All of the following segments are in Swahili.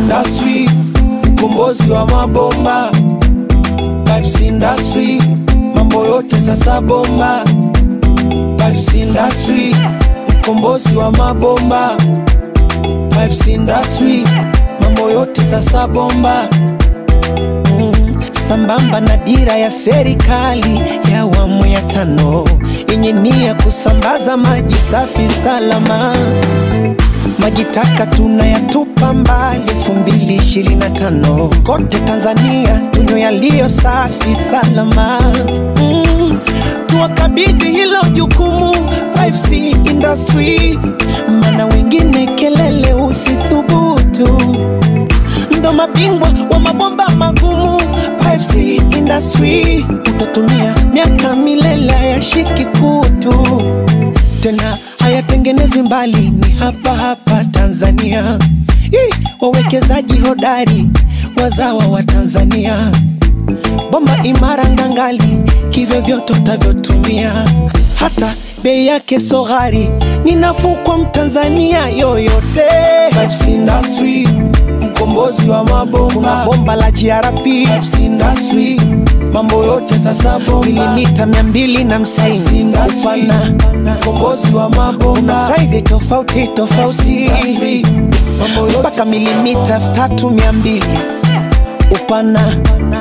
Industry, mkombozi wa mabomba. Pipes Industry, mambo yote sasa bomba. Pipes Industry, mkombozi wa mabomba. Pipes Industry, mambo yote sasa bomba. Mm, sambamba na dira ya serikali ya awamu ya tano yenye nia kusambaza maji safi salama. Maji taka tunayatupa mbali 2025 kote Tanzania, tunywe yaliyo safi salama. Mm, tuwakabidhi hilo jukumu Pipes Industry, maana wengine kelele usithubutu ndo mabingwa wa mabomba magumu Pipes Industry, utatumia miaka milele hayashiki kutu tena hayatengenezwi mbali, ni hapa hapa Tanzania. Ih, wawekezaji hodari wazawa wa Tanzania, bomba imara ngangali, kivyovyote utavyotumia, hata bei yake so ghali, ni nafuu kwa Mtanzania yoyote. Pipes Industry, mkombozi wa mabomba, Kuna bomba la GRP. Pipes Industry, mambo yote sasa bomba, milimita mia mbili na hamsini upana, mkombozi wa mabomba, Kuna saizi tofauti tofauti mpaka milimita tatu mia mbili upana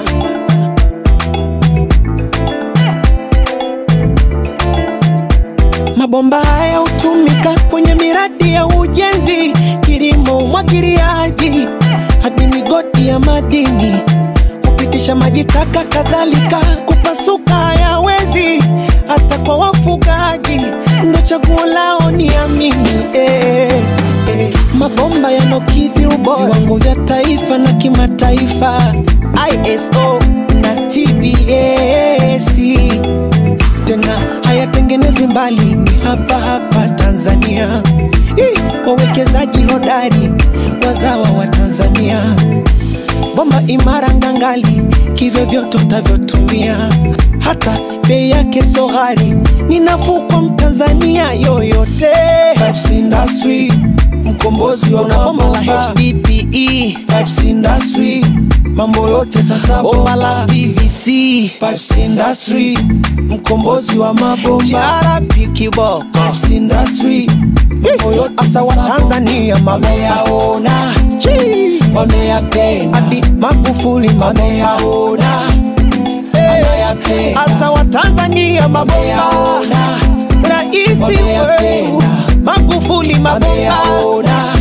Mabomba haya hutumika kwenye miradi ya ujenzi, kilimo, umwagiliaji hadi migodi ya madini, kupitisha maji taka, kadhalika kupasuka hayawezi, hata kwa wafugaji ndo chaguo lao, ni amini eh, eh. Mabomba yanokidhi ubora viwango vya taifa na kimataifa, ISO na TBS tena hayatengenezwi mbali, ni hapa hapa Tanzania. Ih, wawekezaji hodari wazawa wa Tanzania, bomba imara ngangali, kivyovyote utavyotumia, hata bei yake so ghali, ni nafuu kwa Mtanzania yoyote. Pipes Industry, mkombozi wa bomba la HDPE. Pipes Industry, mambo yote sasa bomba la PVC. Pipes Industry, mkombozi wa mabomba GRP kiboko. Pipes Industry, mambo yote sasa wa Tanzania wameyaona, wameyapenda hadi Magufuli wameyaona, anayapenda asa wa Tanzania mabomba, raisi wetu Magufuli mabomba